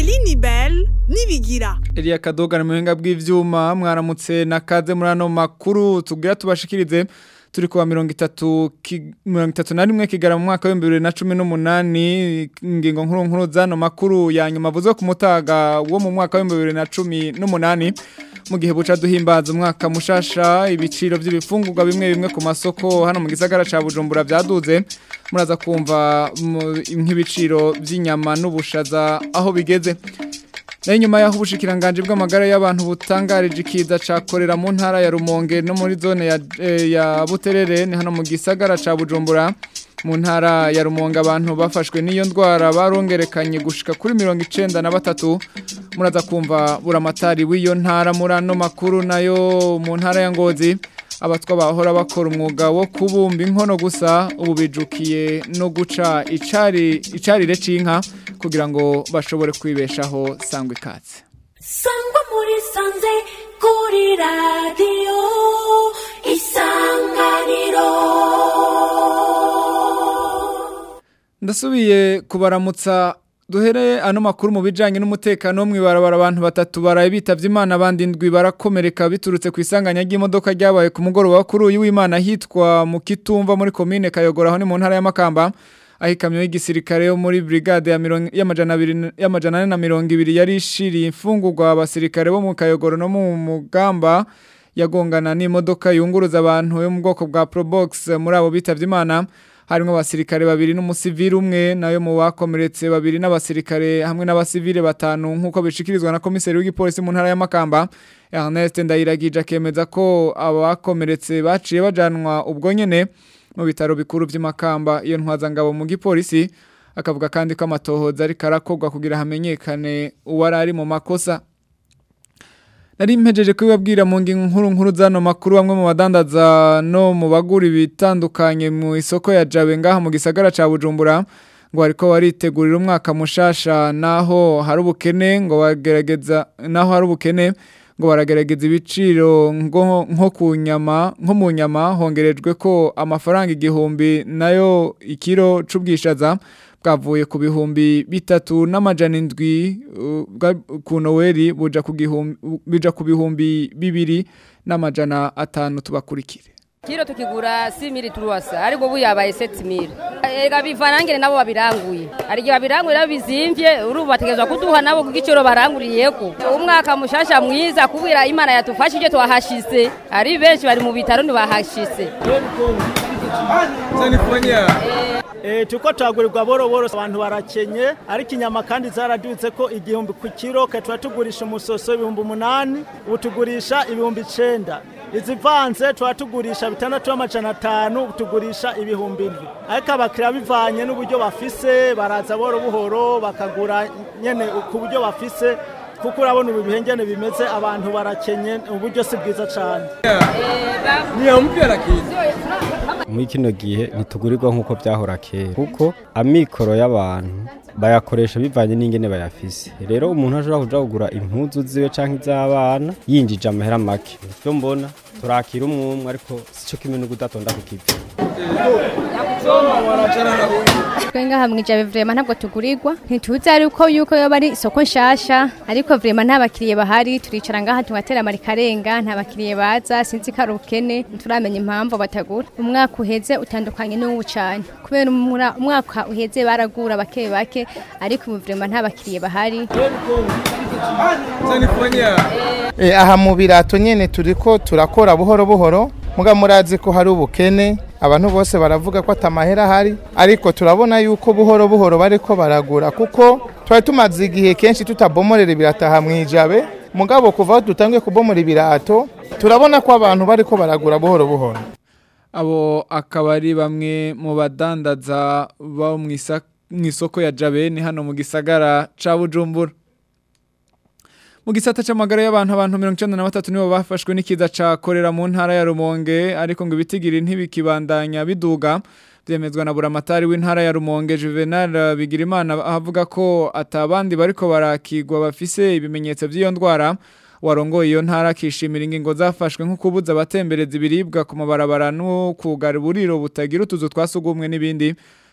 Eline Bell nibigira Elia Kadoga na muhinga bw'ivyuma mwaramutse nakaze muri ano makuru tugira tubashikirize turi kuwa mirongo itatu ki- mirongo itatu na rimwe kigara mu mwaka w'ibihumbi bibiri na cumi n'umunani ingingo nkuru nkuru z'ano makuru ya nyuma avuzwe ku mutaga wo mu mwaka w'ibihumbi bibiri na cumi n'umunani mu gihe buca duhimbaza umwaka mushasha ibiciro by'ibifungurwa bimwe bimwe ku masoko hano mu gisagara ca Bujumbura vyaduze muraza kumva mu- nk'ibiciro by'inyama n'ubushaza aho bigeze na inyuma yaho ubushikiranganje bw'amagara y'abantu butangarije ikiza cakorera mu ntara ya Rumonge no muri zone ya, eh, ya Buterere ni hano mu gisagara ca Bujumbura mu ntara ya Rumonge abantu bafashwe n'iyo ndwara barongerekanye gushika kuri mirongo icenda na batatu muraza kumva buramatari w'iyo ntara muri ano makuru nayo mu ntara ya Ngozi abatwa bahora bakora umwuga wo kubumba inkono gusa ubu bijukiye no guca icari icarire c'inka kugira ngo bashobore kwibeshaho sangwa ikatse sangwa muri sanze kuri radiyo isanganiro ndasubiye kubaramutsa duhere ano makuru mu bijanye n'umutekano wo mw'ibarabara abantu batatu baraye bitavye imana abandi ndwi barakomereka biturutse ku isanganya ry'imodoka ryabaye ku mugoroba kuri uyu w'imana hitwa mu kitumva muri komine kayogora aho ni mu ntara ya makamba aho ikamyo y'igisirikare yo muri brigade ya mirongo- y'amajana abiri- y'amajana ane na mirongo ibiri yari ishiriye imfungurwa abasirikare bo mu kayogoro no mu mugamba yagongana n'imodoka yunguruza abantu yo mu bwoko bwa Probox muri abo bitavye imana harimo abasirikare babiri n'umusivili umwe nayo mu bakomeretse babiri n'abasirikare hamwe n'abasivile batanu nk'uko bishikirizwa na komiseri w'igipolisi mu ntara ya Makamba Ernest Ndayiragije akemeza ko abakomeretse baciye bajanwa ubwo nyene mu bitaro bikuru by'Imakamba iyo ntwazangabo mu gipolisi akavuga kandi ko amatohoza ariko arakorwa kugira hamenyekane uwari ari mu makosa Nari mpejeje kubibabwira mu ngingo nkuru nkuru zano makuru bamwe mu badandaza no mu bagura ibitandukanye mu isoko ya Jabe ngaha mu gisagara ca Bujumbura ngo ariko baritegurira umwaka mushasha naho hari ubukene ngo bagerageza naho hari ubukene ngo baragerageza ibiciro ngo nko ku nyama nko mu nyama hongerejwe ko amafaranga igihumbi nayo ikiro c'ubwishaza bwavuye ku bihumbi bitatu n'amajana indwi uh, bwa- ku noweli buja ku gihumbi bija ku bihumbi bibiri n'amajana atanu tubakurikire kiro tukigura simiri turuwasa ariko ubu yabaye setimiri ega bivanangire nabo babiranguye hari igihe babiranguye nabo bizimvye urubu bategerezwa kuduha nabo ku giciro baranguriyeko umwaka mushasha mwiza kubwira imana yatufashije twahashise ari benshi bari mu bitaro ntibahashise Eh, tuko turagurirwa boro boro abantu barakenye ariko inyama kandi zaradutse ko igihumbi ku kiro tuba tugurisha umusoso ibihumbi umunani ubu tugurisha ibihumbi icenda izivanze tuba tugurisha bitandatu n'amajana atanu ubu tugurisha ibihumbi indwi ariko abakiriya bivanye n'uburyo bafise baraza boro buhoro bakagura nyene ku buryo bafise kuko urabona ubu bihengene bimeze abantu barakenye uburyo si bwiza cane muri kino gihe ntitugurirwa nk'uko byahora kera kuko amikoro y'abantu bayakoresha bivanye n'ingene bayafise rero umuntu ashobora kuja kugura impuzu ziwe canke iz'abana yinjije amahera make ivyo mbona turakira umwumwe ariko sico kimwe no kudatonda ku kivi twe ngaha mwijabe vrema ntabwo tugurirwa ntituzi ariko yuko yoba ari isoko nshasha ariko vrema nta bakiriye bahari turicara ngaha tugatera amarikarenga nta bakiriye baza sinzi ko ari ubukene ntituramenya impamvu batagura umwaka uheze utandukanye n'uwu cane kubera umura- umwaka uheze baragura bake bake ariko ubu vrema nta bakiriye bahari E, aha mu birato nyene turiko turakora buhoro buhoro muga murazi ko hari ubukene abantu bose baravuga ko atamahera ahari ariko turabona yuko buhoro buhoro bariko baragura kuko twari tumaze igihe kenshi tutabomorera ibirato aha mwijabe mugabo kuva aho dutangiye kubomora ibirato turabona ko abantu bariko baragura buhoro buhoro abo akaba ari bamwe mu badandaza bo mu isa- mu isoko ya Jabe ni hano mu gisagara ca Bujumbura mu gisata c'amagara y'abantu abantu 93 nibo bafashwe n'ikiza ca korera mu ntara ya Rumonge ariko ngo ibitigiri ntibikibandanya biduga byemezwa na buramatari w'intara ya Rumonge Juvenal Bigirimana avuga ko atabandi bariko barakigwa bafise ibimenyetso by'iyo ndwara warongoye iyo ntara akishimira ingingo zafashwe nko kubuza abatembereza ibiribwa ku mabarabara no kugara uburiro butagira utuzu twasugumwe n'ibindi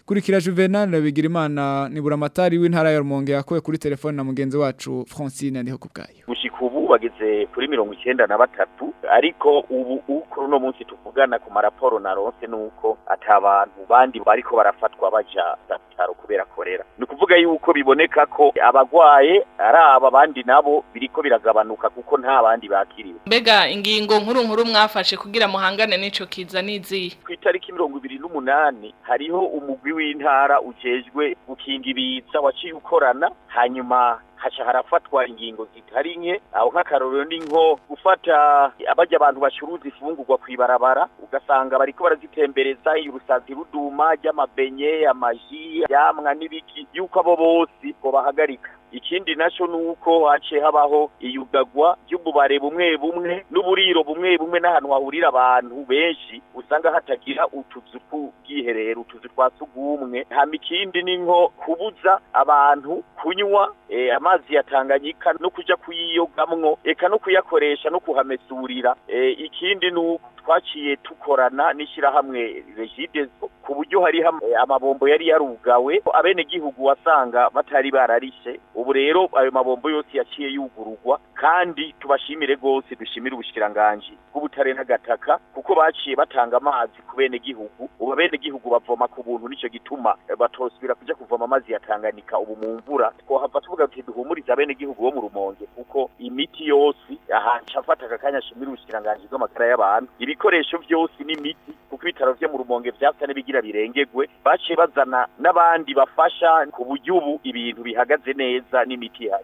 kurikira Juvenal Bigirimana ni buramatari w'intara ya Rumonge yakoye kuri telefone na mugenzi wacu Francine ndiho kubgayo gushika ubu bageze kuri mirongo icyenda na batatu ariko ubu kuri uno munsi tuvugana ku maraporo na ronse nuko atabantu bandi bariko barafatwa baja bitaro kubera korera ni ukuvuga yuko biboneka ko abagwaye ari aba bandi nabo biriko biragabanuka kuko nta bandi bakiriwe mbega ingingo nkuru nkuru mwafashe kugira muhangane n'ico kiza n'izihe ku itariki mirongo ibiri n'umunani hariho umugwi w'intara ujejwe gukinga ibiza waciye ukorana hanyuma haca harafatwa ingingo zitari nke aho nk'akarorero ni nko gufata abajya abantu bacuruza ifungurwa kwibarabara ugasanga bariko barazitembereza urusazi ruduma ry'amabenye amaji yamwa n'ibiki yuko abo bose ngo bahagarika ikindi naco nuko haciye habaho iyugagwa ry'ububare bumwe bumwe n'uburiro bumwe bumwe n'ahantu hahurira abantu benshi usanga hatagira utuzu tw'ubwiherero utuzu twa sugumwe hama ikindi ni nko kubuza abantu kunywa e, amazi ya Tanganyika no kuja kuyiyogamwo eka no kuyakoresha no kuhamesurira e, ikindi nuko twaciye tukorana n'ishyirahamwe regidezo ku buryo hari amabombo yari yarugawe abene gihugu wasanga batari bararishe ubu rero ayo mabombo yose yaciye yugururwa kandi tubashimire rwose dushimire ubushikiranganji bw'ubutare n'agataka kuko baciye batanga amazi ku bene gihugu ubu abene gihugu bavoma ku buntu nico gituma batosubira kuja kuvoma amazi ya Tanganyika ubu mu mvura twohava tuvuga tuti duhumurize abene gihugu bo mu rumonge kuko imiti yose ahanca afata akakanya ashimire ubushikiranganji bw'amagara y'abantu ibikoresho byose n'imiti kuko ibitaro vyo mu rumonge vyasa n'ibigira birengegwe baciye bazana n'abandi bafasha ku buryo ubu ibintu bihagaze neza n'imiti ihari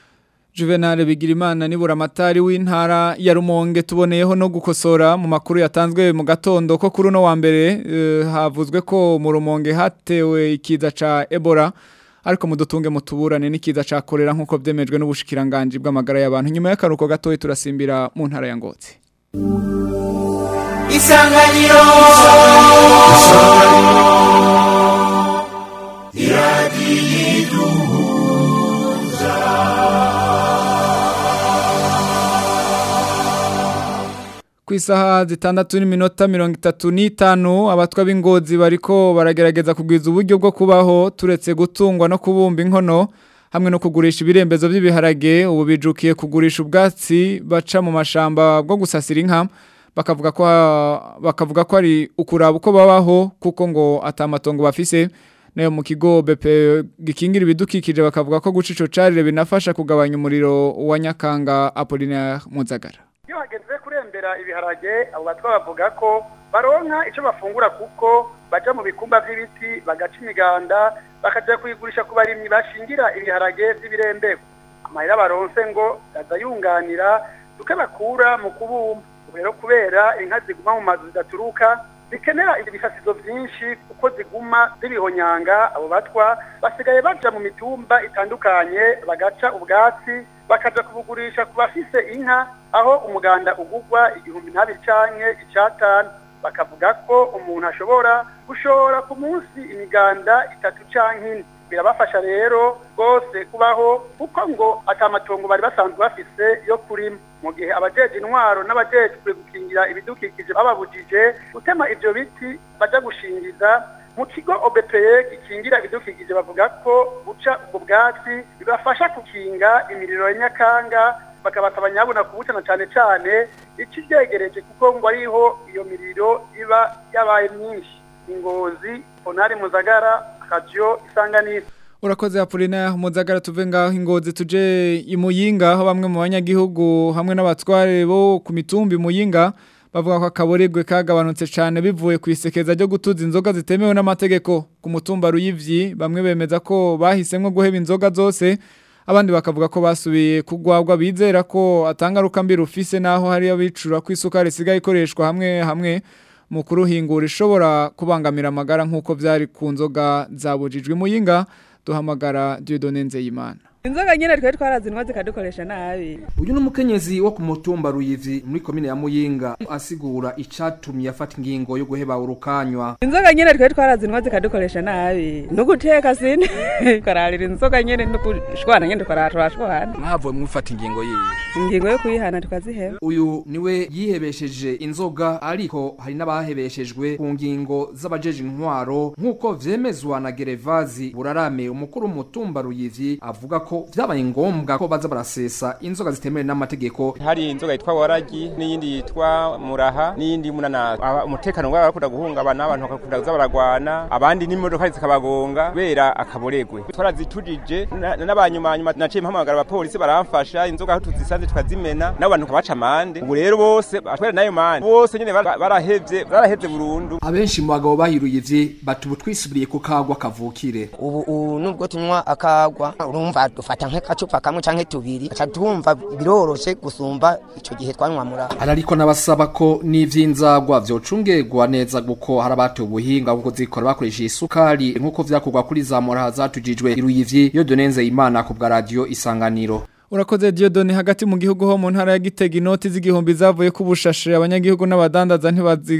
Juvenal Bigirimana ni buramatari w'intara ya Rumonge tuboneyeho no gukosora mu makuru yatanzwe mu gatondo ko kuri no wa mbere uh, havuzwe ko mu Rumonge hatewe ikiza ca Ebola ariko mudutunge mutuburane n'ikiza ca kolera nkuko vyemejwe n'ubushikiranganje bw'amagara y'abantu nyuma y'akaruko gatoyi turasimbira mu ntara ya Ngozi Isanganiro ku isaha zitandatu n'iminota mirongo itatu n'itanu abatwa b'ingozi bariko baragerageza kugwiza uburyo bwo kubaho turetse gutungwa no kubumba inkono hamwe no kugurisha ibirembezo by'ibiharage ubu bijukiye kugurisha ubwatsi baca mu mashamba bwo gusasira inka bakavuga ko bakavuga ko ari ukuraba uko babaho kuko ngo atamatongo bafise nayo mu kigo BP gikingira ibidukikije bakavuga ko guca ico carire binafasha kugabanya umuriro wa Nyakanga Apollinaire Muzagara iyo hageze kurembera ibiharage abo batwa bavuga ko baronka icyo bafungura kuko baja mu bikumba by'ibiti bagaca imiganda bakaja kuyigurisha ku barimyi bashingira ibiharage by'ibirembeko amahera baronse ngo aza yunganira duke bakura mu kubumba rero kubera inka ziguma mu mazu zidaturuka zikenera ibisasizo byinshi kuko ziguma zibihonyanga abo batwa basigaye baja mu mitumba itandukanye bagaca ubwatsi bakaja kubugurisha ku bafise inka aho umuganda ugugwa igihumbi ntabiri canke icatanu bakavuga ko umuntu ashobora gushora ku munsi imiganda itatu canke ine birabafasha rero rwose kubaho kuko ngo atamatongo bari basanzwe bafise yo kurima mu gihe abajeje intwaro n'abajejwe gukingira ibidukikije bababujije gutema ivyo biti baja gushingiza mu kigo OBPE gikingira ibidukikije bavuga ko guca ubwo bwatsi bibafasha kukinga imiriro ya Nyakanga bakabasaba nyabuna kubutana cyane cyane ikivyegereje kuko ngo ariho iyo miriro iba yabaye myinshi ingozi onari muzagara radio isanganiro Urakoze Apollinaire Muzagara tuve ngaho ingozi tuje imuyinga aho bamwe mu banyagihugu hamwe n'abatware bo ku mitumbi muyinga bavuga ko akaboregwe kagabanutse cyane bivuye ku isekeza ryo gutuza inzoga zitemewe n'amategeko ku mutumba ruyivyi bamwe bemeza ko bahisemwe guheba inzoga zose abandi bakavuga ko basubiye kugwagwa bizera ko atangaruka mbi rufise naho hari abicura ku isukari isigaye ikoreshwa hamwe hamwe mu kuruhingura ishobora kubangamira amagara nk'uko byari ku nzoga zabujijwe muyinga duhamagara Dieudonne Nzeyimana inzoga nyene twari twarazinwa zikadukoresha nabi uyu ni umukenyezi wo ku mutumba ruyivi muri komine ya muyinga asigura icatumye afata ingingo yo guheba urukanywa inzoga nyene twari twarazinwa zikadukoresha nabi nuguteka sine kararira inzoga nyene nukushwana nyene tukarashwana mwavuye mwifata ingingo yiyi ingingo yo kuyihana tukaziheba uyu niwe yihebesheje inzoga ariko hari n'abahebeshejwe ku ngingo z'abajeje intwaro nk'uko vyemezwa na gerevazi burarame umukuru w'umutumba ruyivi avuga ko vyabaye ngombwa ko baza barasesa inzoga zitemewe n'amategeko hari inzoga yitwa waragi n'iyindi yitwa muraha n'iyindi munana umutekano wabo barakunda guhungabana abantu bakakunda kuza baragwana abandi n'imodoka zikabagonga kubera akaboregwe twarazitujije n'abanyumanyuma naciye mpamagara abapolisi baramfasha inzoga aho tuzisanze tukazimena n'abantu kabaca amande ubu rero bose batwere nayo mande bose nyene barahevye barahevye burundu abenshi mu bagabo bahiruye ivyi bati ubu twisubiriye ku kagwa kavukire ubu nubwo tunywa akagwa urumva dufata nk'akacupa kamwe canke tubiri aca twumva biroroshe gusumba ico gihe twanywa mura ariko nabasaba ko n'ivy'inzagwa vyocungerwa neza kuko hari abatoye ubuhinga bwo kuzikora bakoresheje isukari nk'uko vyakorwa kuri za moraha zatujijwe iruyivyi yo donenze imana ku bwa radio isanganiro Urakoze Diodone hagati mu gihugu ho mu ntara ya Gitega inoti z'igihumbi zavuye ku bushashe abanyagihugu n'abadandaza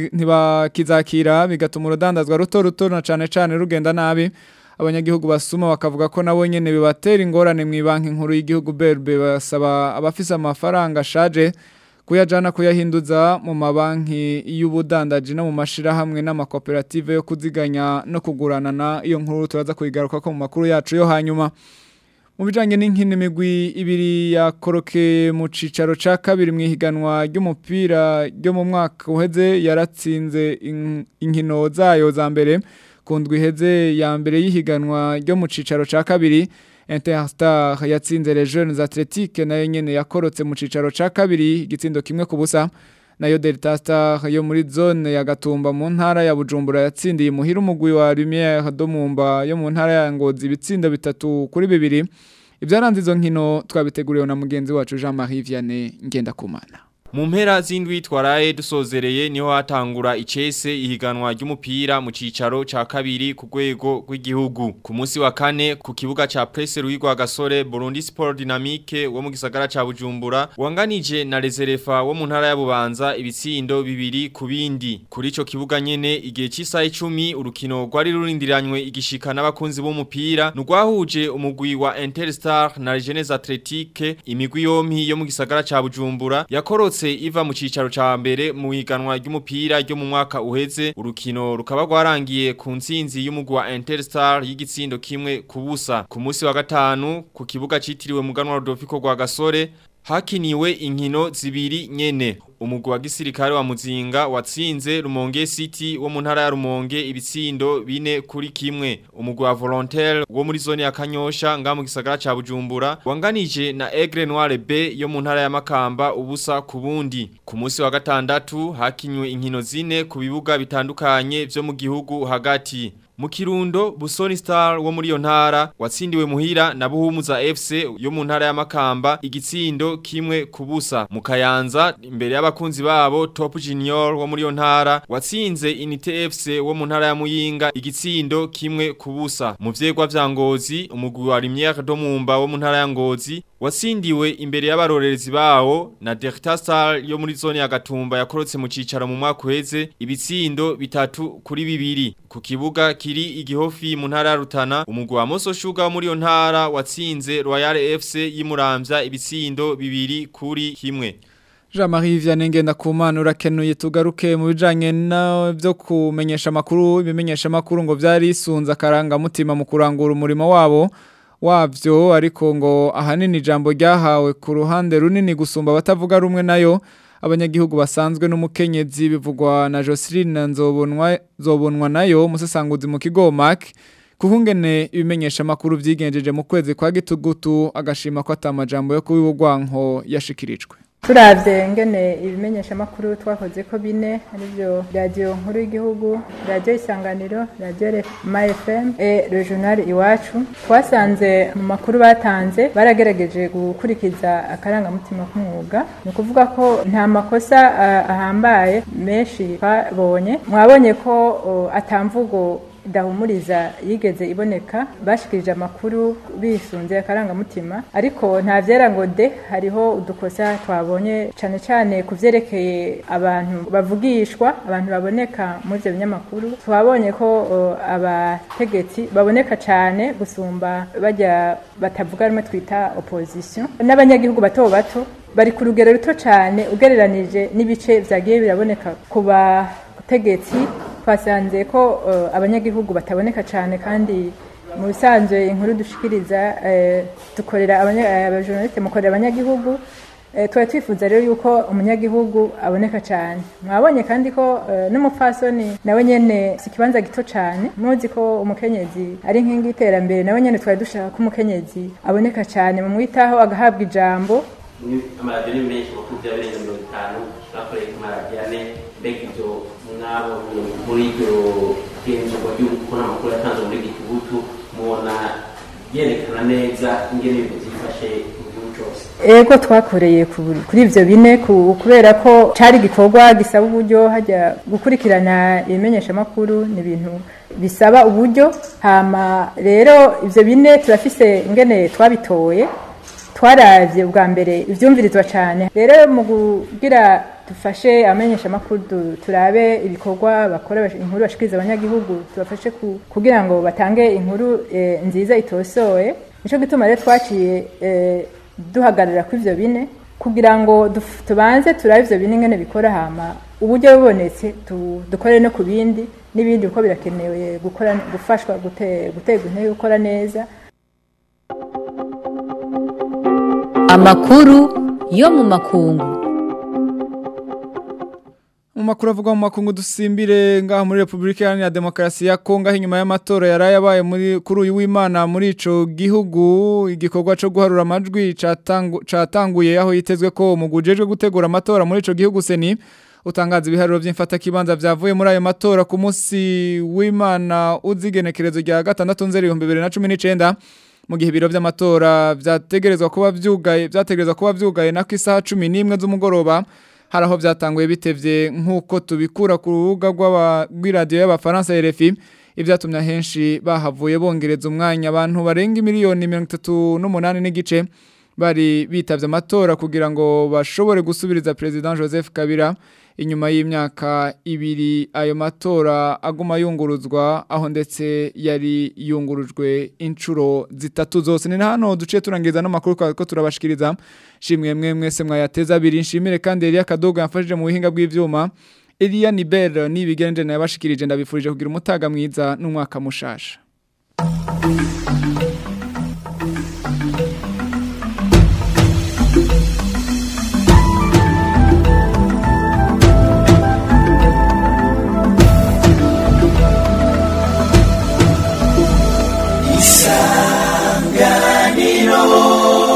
ntibakizakira bigatuma urudandazwa ruto ruto na cane cane rugenda nabi abanyagihugu basuma bakavuga ko nabo nyene bibatera ingorane mu banki nkuru y'igihugu BRB basaba abafise amafaranga ashaje kuyajana kuyahinduza mu mabanki y'ubudandaji no mu mashirahamwe n'amakoperative yo kuziganya no kuguranana iyo nkuru turaza kuyigaruka ko mu makuru yacu yo hanyuma mu bijanye n'inkino imigwi ibiri yakorokeye mu cicaro ca kabiri mwihiganwa ry'umupira ryo mu mwaka uheze yaratsinze inkino zayo za mbere kundwi iheze ya mbere y'ihiganwa ryo mu cicaro ca kabiri Interstar yatsinze Les Jeunes Athletiques nayo nyene yakorotse mu cicaro ca kabiri igitsindo kimwe ku busa nayo Delta Star yo muri zone ya Gatumba mu ntara ya Bujumbura yatsindiye muhira umugwi wa Lumière Domumba yo mu ntara ya Ngozi ibitsindo bitatu kuri bibiri ibyaranze izo nkino twabiteguriwe na mugenzi wacu Jean-Marie Vianney Ngendakumana mu mpera z'indwi twaraye dusozereye niho hatangura icese ihiganwa ry'umupira mu cicaro ca kabiri ku rwego rw'igihugu ku munsi wa kane ku kibuga ca Presse Ruigwa Gasore Burundi Sport Dynamique wo mu gisagara ca Bujumbura wanganije na Reserefa wo mu ntara ya Bubanza ibitsindo bibiri ku bindi kuri ico kibuga nyene igihe cy'isaha 10 urukino rwari rurindiranywe igishika n'abakunzi b'umupira nurwahuje umugwi wa Interstar na Jeunesse Athletique imigwi yompi yo mu gisagara ca Bujumbura yakorotse iva mu cicaro ca mbere mu higanwa ry'umupira ryo mu mwaka uheze urukino rukaba rwarangiye ku ntsinzi y'umugwi wa Interstar y'igitsindo kimwe ku busa ku munsi wa gatanu ku kibuga citiriwe muganwa Rodolfo rwa Gasore hakiniwe inkino zibiri nyene umugwi wa gisirikare wa Muzinga watsinze Rumonge City wo mu ntara ya Rumonge ibitsindo bine kuri kimwe umugwi wa Volontaire wo muri zone ya Kanyosha nga mu gisagara ca Bujumbura wanganije na Aigle Noire B yo mu ntara ya Makamba ubusa ku bundi ku munsi wa gatandatu hakinywe inkino zine ku bibuga bitandukanye vyo mu gihugu hagati mu kirundo Busoni Star wo muri yo ntara watsindiwe muhira na Buhumuza FC yo mu ntara ya Makamba igitsindo kimwe kubusa mu Kayanza imbere y'abakunzi babo Top Junior wo muri yo ntara watsinze Inite FC wo mu ntara ya Muyinga igitsindo kimwe kubusa mu vyegwa vya Ngozi umugwi wa Lumière Domumba wo mu ntara ya Ngozi watsindiwe imbere y'abarorerezi bawo na Delta Star yo muri zone ya Gatumba yakorotse mu cicaro mu mwaka uheze ibitsindo bitatu kuri bibiri ku kibuga kiri igihofi mu ntara ya Rutana umugwi wa Moso Sugar muri yo ntara watsinze Royal FC yimuramvya ibitsindo bibiri kuri kimwe Jean-Marie Vianney Ngendakumana urakenuye tugaruke mu bijanye na byo kumenyesha amakuru ibimenyesha amakuru ngo vyari isunza karanga mutima mu kurangura umurimo wabo wavyo ariko ngo ahanini ijambo ryahawe ku ruhande runini gusumba batavuga rumwe nayo abanyagihugu basanzwe n'umukenyezi bivugwa na Jocelyn Nzobonwa Zobonwa nayo musesanguzi mu kigo Mark kuhungene ibimenyesha makuru vyigenjeje mu kwezi kwa gitugutu agashima ko atamajambo yo kubibugwanko yashikirijwe turavye ngene ibimenyesha makuru twakoze ko bine arivyo radio nkuru y'igihugu radio isanganiro radio MFM e regional iwacu twasanze mu makuru batanze baragerageje gukurikiza akaranga mutima k'umwuga ni ukuvuga ko nta makosa uh, ahambaye menshi twabonye mwabonye ko uh, atamvugo idahumuriza yigeze iboneka bashikirije amakuru bisunze akarangamutima ariko nta vyera ngo de hariho udukosa twabonye cane cane ku vyerekeye abantu bavugishwa abantu baboneka muri ivyo binyamakuru twabonye ko uh, abategetsi baboneka cane gusumba bajya batavuga rumwe twita opposition n'abanyagihugu bato bato bari ku rugero ruto cyane ugereranije n'ibice vyagiye biraboneka ku bategetsi twasanze ko uh, abanyagihugu bataboneka cyane kandi mu bisanzwe inkuru dushikiriza uh, dukorera abajournaliste mukorera abanyagihugu uh, twari twifuza rero yuko umunyagihugu aboneka cyane mwabonye kandi ko uh, n'umupfasoni nawe nyene si ikibanza gito cyane muzi ko umukenyezi ari inkingi y'iterambere nawe nyene twari dushaka ko umukenyezi aboneka cyane mu mwitaho agahabwa ijambo amaradiyo ni menshi kuko byabereye mirongo itanu bakoreye ku maradiyo ane mbega ibyo mwabonye muri iryo genzurwa ry'uko n'amakuru yatanzwe muri gitugutu mubona yerekana neza ingene ibintu byifashe mu gihugu cyose ego twakoreye kuri ibyo bine kubera ko cyari igikorwa gisaba uburyo hajya gukurikirana ibimenyeshamakuru ni ibintu bisaba uburyo hama rero ibyo bine turafise ingene twabitoye twaravye bwa mbere ivyumvirizwa cyane rero mu kugira dufashe amenyesha makuru turabe ibikorwa bakora inkuru bashikiriza abanyagihugu tubafashe kugira ngo batange inkuru e, nziza itosoye nico gituma rero twaciye e, duhagarara ku ivyo bine kugira ngo tubanze turabe ivyo bine ngene bikora hama uburyo bubonetse dukore no ku bindi n'ibindi uko birakenewe gukora gufashwa guterwa intege gukora neza amakuru yo mu makungu mu makuru avuga mu makungu dusimbire ngaha muri Republika Iharanira Demokarasi ya Kongo aho inyuma y'amatora yaraye abaye muri kuri uyu w'Imana muri ico gihugu igikorwa cyo guharura amajwi catanguye aho yitezwe ko umugujejwe gutegura amatora muri ico gihugu seni utangaza ibiharuro by'imfata kibanza byavuye muri ayo matora ku munsi w'Imana uzigenekerezo rya gatandatu nzeri 2019 mu gihe ibiro by'amatora byategerezwa kuba byugaye byategerezwa kuba byugaye nako isaha 11 z'umugoroba hari aho byatanguye bitevye nk'uko tubikura ku rubuga rw'iradiyo y'abafaransa RFI ibyatumye ahenshi bahavuye bongereza umwanya abantu barenga miliyoni mirongo itatu n'umunani n'igice bari bitavye amatora kugira ngo bashobore gusubiriza President Joseph Kabila inyuma y'imyaka ibiri ayo matora aguma yunguruzwa aho ndetse yari yungurujwe inshuro zitatu zose ni hano duciye turangiriza n'amakuru ko turabashikiriza shimwe mwe mwese mwayateza abiri nshimire kandi Elia Kadogo yamfashije mu buhinga bw'ivyuma Elia Niber nibigenje naye bashikirije ndabifurije kugira umutaga mwiza n'umwaka mushasha isanganiro